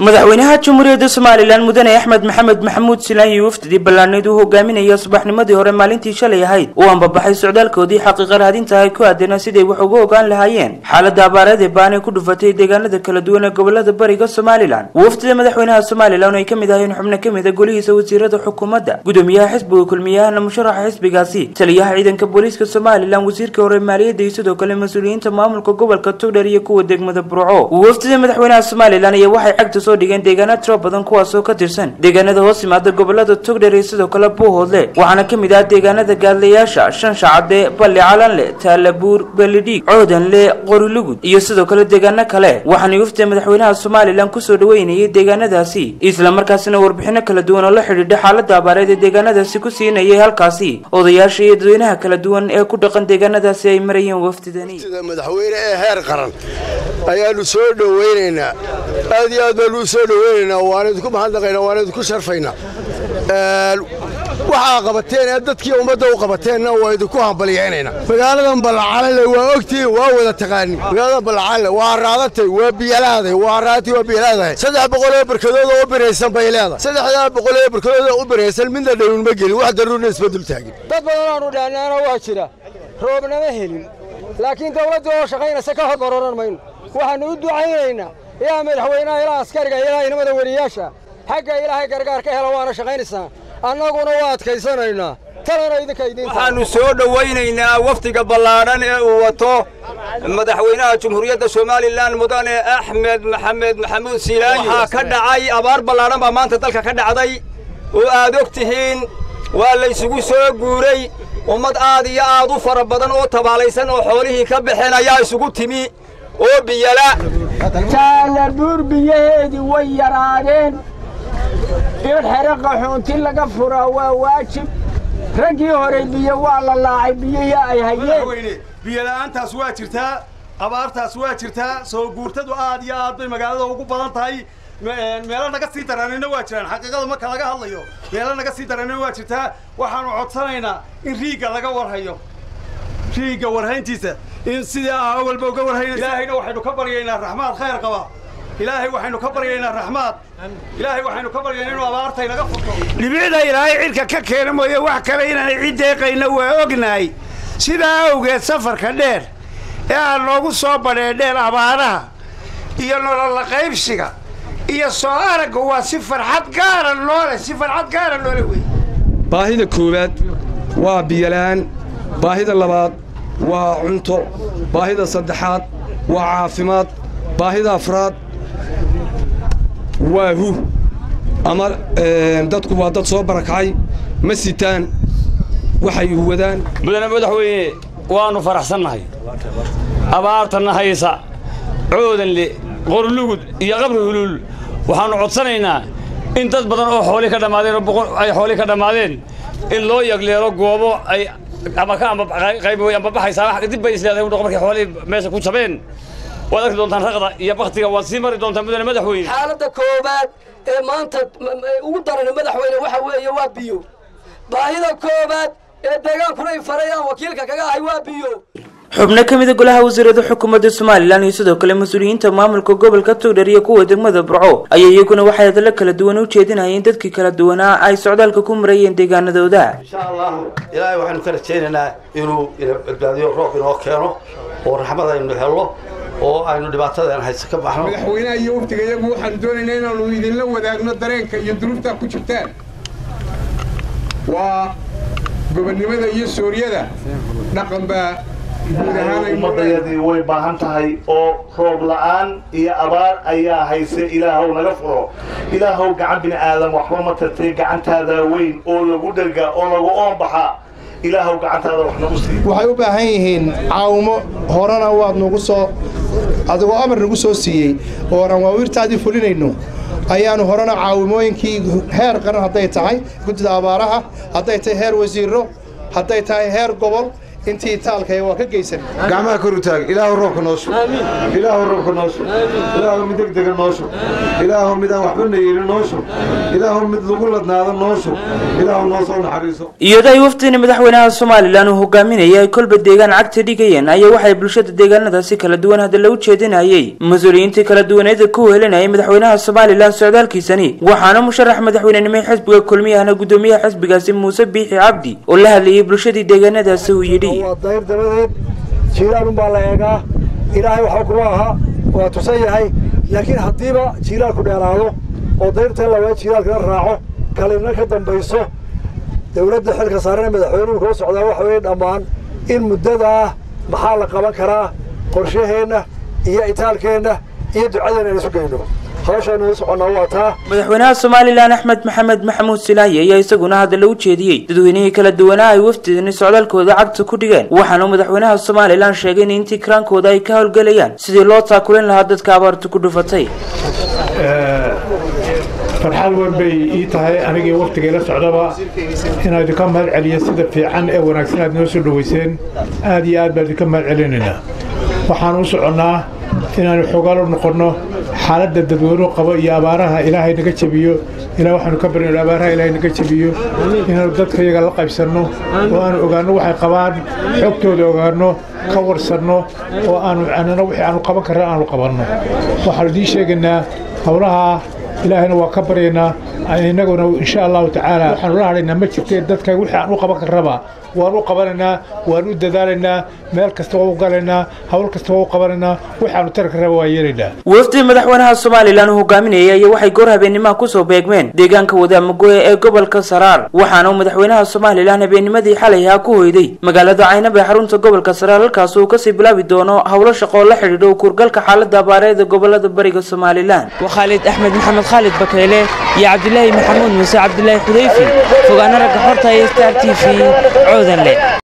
madaxweynaha jamhuuriyadda somalilan mudane axmed maxamed maxamuud silaahi waftidii ballaanayd uu hogaaminaya subaxnimadii hore maalintii shalay ahayd uu ambabaxay socdaalkoodii xaqiiqa raadinta ay ku aadeenaa siday wax uga ogaan lahaayeen xaaladda abaareed ee baan ay ku dhufatay deegaanada kala duwan ee gobolada bariga somalilan waftida madaxweynaha somalilan oo ay ka mid ahayeen xubno ka mid a golihiisa wasiirada xukuumadda gudoomiyaha xisbiga kulmiyahana musharaxa xisbigaasi taliyaha ciidanka booliiska somalilan wasiirka hore maaliyadda iyo sidoo kale mas-uuliyiinta maamulka gobolka togdher iyo kuwa degmada burco waftida madaxweynaha somalilan ayaa waxay cagta soo dhigeen deegaana tiro badan kuwaasoo ka tirsan deegaanada hoos yimaada gobolada togdher iyo sidoo kale buuhoodle waxaana ka mid ah deegaanada gaadlayaasha shanshacade balli calanle taalabuur belidhiig coodanle qorilugud iyo sidoo kale deegaano kale waxaana waftida madaxweynaha somalilan kusoo dhaweynayay deegaanadaasi islamarkaasina warbixino kala duwan oo la xidhiidha xaalada abaareed ee deegaanadaasi ku siinayay halkaasi odayaasha iyo dadweynaha kala duwan ee ku dhaqan deegaanadaasi ay marayeen waftidani madaxweyne ee heer qaran ayaanu soo dhowaynaynaa aad iyo aad baanu u soo dhowaynaynaa waana idinku mahadnaqaynaa waana idinku sharfaynaa waxaa qabateen ee dadkii ummadda u qabateenna waa idinku hambalyaynaynaa magaaladan ballacalanle waa ogtihiin waa wada taqaanin magaaladan ballacalanle waa raadatay waa biyalaaday waa raatay waa biyalaadahay saddex boqol oo barkadood oo u biraysan bay leedahay saddexdaa boqol oo barkadood oo u biraysan midna dharuun ma gelin wax daruurna isma dul taagin dad badan aanu dhaanaana waa jira roobnama helin laakiin dawladda oo shaqaynaysa ka hor ororan mayno waxaannu u ducaynaynaa ilaa madaxweynaha ilaa askariga ilaa inamada weriyaasha xagga ilaahay gargaar ka hela waana shaqaynaysaa annaguna waa adkaysanaynaa talana idinka idiin waxaannu soo dhowaynaynaa wafdiga ballaadhan ee uu wato madaxweynaha jamhuuriyadda somalilan mudane axmed maxamed maxamuud siilaayi waxaa ka dhacay abaar ballaadhan baa maanta dalka ka dhacday oo aad og tihiin waa laysugu soo guuray ummad aad iyo aad u fara badan oo tabaalaysan oo xoolihii ka baxeen ayaa isugu timi oo biyala taalabuur biyaheedii way yaraadeen in xero qaxoonti laga furaa waa waajib raggii hore biyo waa la laacay biyihii ay hayeen biyola'aantaas waa jirtaa abaartaas waa jirtaa soo guurtadu aad iyo aad bay magaalada ugu badan tahay meelo naga sii daranina waa jiraan xaqiiqada marka laga hadlayo meelo naga sii daranina waa jirtaa waxaanu codsanaynaa in riigga laga warhayo riigga warhayntiisa in sidii ah awalba uga warhayna ilaahayna waxaynu ka baryaynaa raxmaad khayr qaba ilaahay waxaynu ka baryaynaa raxmaad ilaahay waxaynu ka baryaynaa inuu abaartay naga furto dhibicda ilaahay cidhka ka keena mooye wax kale inaanay cid deeqayna waa ognahay sidaa awgeed safarka dheer ee aan noogu soo badheedheen abaaraha iyo nololla qaybsiga iyo soo aragga waa si farxad gaara noole si farxad gaara noole wey baahida koowaad waa biyola'aan baahida labaad waa cunto baahida saddexaad waa caafimaad baahida afraad waa hu ama dadku waa dad soo barakacay ma sitaan waxay wadaan mudane madaxweyne waannu faraxsannahay abaartanna haysa coodanle qorlugud iyo qabri huluul waxaannu codsanaynaa in dad badan oo xoolii ka dhammaadeen oo ay xoolii ka dhammaadeen in loo yagleelo goobo ay ama ka qayb way ambabaxaysaa dib bay isleedahay udhaq markay xoolihii meesha ku jabeen waad arki doontaan raqda iyo baktiga waad sii mari doontaan mudane madaxweyne xaaladda koowaad ee maanta ugu daran madaxweyne waxa weeye waa biyo baahida koowaad ee deegaankuna ay farayaan wakiilka kaga ahay waa biyo xubno ka mid a golaha wasiirada xukuumadda somalilan iyo sidoo kale mas-uuliyiinta maamulka gobolka togdher iyo kuwa degmada burco ayaa iyaguna waxay hadallo kala duwan u jeedinayeen dadkii kala duwanaa ay socdaalka ku marayeen deegaanadooda insha allahu ilaahay waxaynu ka rajaynaynaa inuu badbaadiyo roob inoo keeno oo raxmad aynu helno oo aynu dhibaatadan hayse ka baxno madaxweynaha iyo waftiga iyagu waxaanu doonaynaa inaanu idinla wadaagno dareenka iyo duruuftaa ku jirtaan waa gobonnimada iyo suuryada dhaqan baa ummadayadii way baahan tahay oo roob la'aan iyo abaar ayaa hayse ilaahow naga furo ilaahow gacan bini aadam waxba ma tartay gacantaada weyn oo lagu dherga oo lagu oonbaxa ilaahow gacantaada wax nagu sii waxay u baahan yihiin caawimo horena waad nagu soo adigoo amar nagu soo siiyey oo aan waawiirtaadii fulinayno ayaanu horena caawimooyinkii heer qaran hadday tahay guddida abaaraha hadday tahay heer wasiiro hadday tahay heer gobol intii taalkaya waa ka geysan gacmaha kor u taag ilaahu roobka noo shub ilaahu roobka noo shub ilaahu mid degdega noo shub ilaahu mid aan waxba nayeelin noo shub ilaahu mid lagu ladnaado noo shub ilaahu noo soo naxariiso iyadoo ay wafdini madaxweynaha somalilan uu hogaaminayay ay kolba deegaan cagta dhigayeen ayaa waxay bulshada deegaanadaasi kala duwan hadalla u jeedinayay mas-uuliyiintii kala duwaneeda ku wehelinayay madaxweynaha somalilan socdaalkiisani waxaana musharax madaxweynenimo xisbiga kulmiyahana gudoomiyaha xisbigaasi muuse biixi cabdi oo la hadlayay bulshadii deegaanadaasi uu yidhi waa dayr dabadeed jiilaalun baa la eegaa ilaahay waxba kuma aha waa tusan yahay laakiin haddiiba jiilaalku dheeraado oo dayrtan lawaa jiilaalkana raaco kalina ka dambayso dowladda xilka saarana madaxweynuhu kula socdaa waxa weeye dhammaan in muddadaa maxaa la qaban karaa qorshaheenna iyo itaalkeenna iyo ducadeena aan isu geyno hawshaanu u soconnaa waa taa madaxweynaha somalilan axmed maxamed maxamuud silaahi ayaa isaguna hadalla u jeediyey dadweynihii kala duwanaa ay wafdidani socdaalkooda cagta ku dhigeen waxaana madaxweynaha somalilan sheegay in intii kiraankooda ay ka howlgelayaan sidii loo taakulin lahaa dadka abaartu ku dhufatay farxad weyn bay ii tahay anigii wakhtigay la socdaba inaan idinka mahad celiyo sida fiican ee wanaagsan aad noo soo dhoweyseen aad iyo aad baan idinka mahad celinaynaa waxaan u soconnaa inaanu xogaal u noqonno xaaladda dadweynuhu qabo iyo abaaraha ilaahay naga jebiyo ilaa waxaanu ka barino abaaraha ilaahay naga jebiyo inaanu dadka iyaga la qaybsanno oo aanu ogaanno waxay qabaan xogtooda ogaanno ka warsanno oo aanu anana wixii aanu qaban karna aanu qabanno waxaanu idiin sheegaynaa howlaha ilaahayna waa ka baryaynaa innaguna insha allahu tacaala waxaanu la hadhaynaa ma jirtee dadka wixii aan u qaban karnaba waan u qabanaynaa waan u dadaalaynaa meel kasta waa u galaynaa hawl kasta waa u qabanaynaa waxaanu tari karnaba waa yeelaynaa wafdi madaxweynaha somalilan uu hogaaminayay ayaa waxay goor habeenimaha kusoo beegmeen deegaanka wadaamagoye ee gobolka saraar waxaana uu madaxweynaha somalilan habeennimadii xalay ahaa ku hoyday magaalada caynab ee xarunta gobolka saraar halkaas uu kasii bilaabi doono howlo shaqo oo la xidhiidho u kurgalka xaalada abaareeda gobolada bariga somalilan waa khaalid axmed maxamed khaalid bakeyle iyo cabdilaahi maxamuud muuse cabdilaahi xudayfi fogaana ragga xorta ee star t v coodanle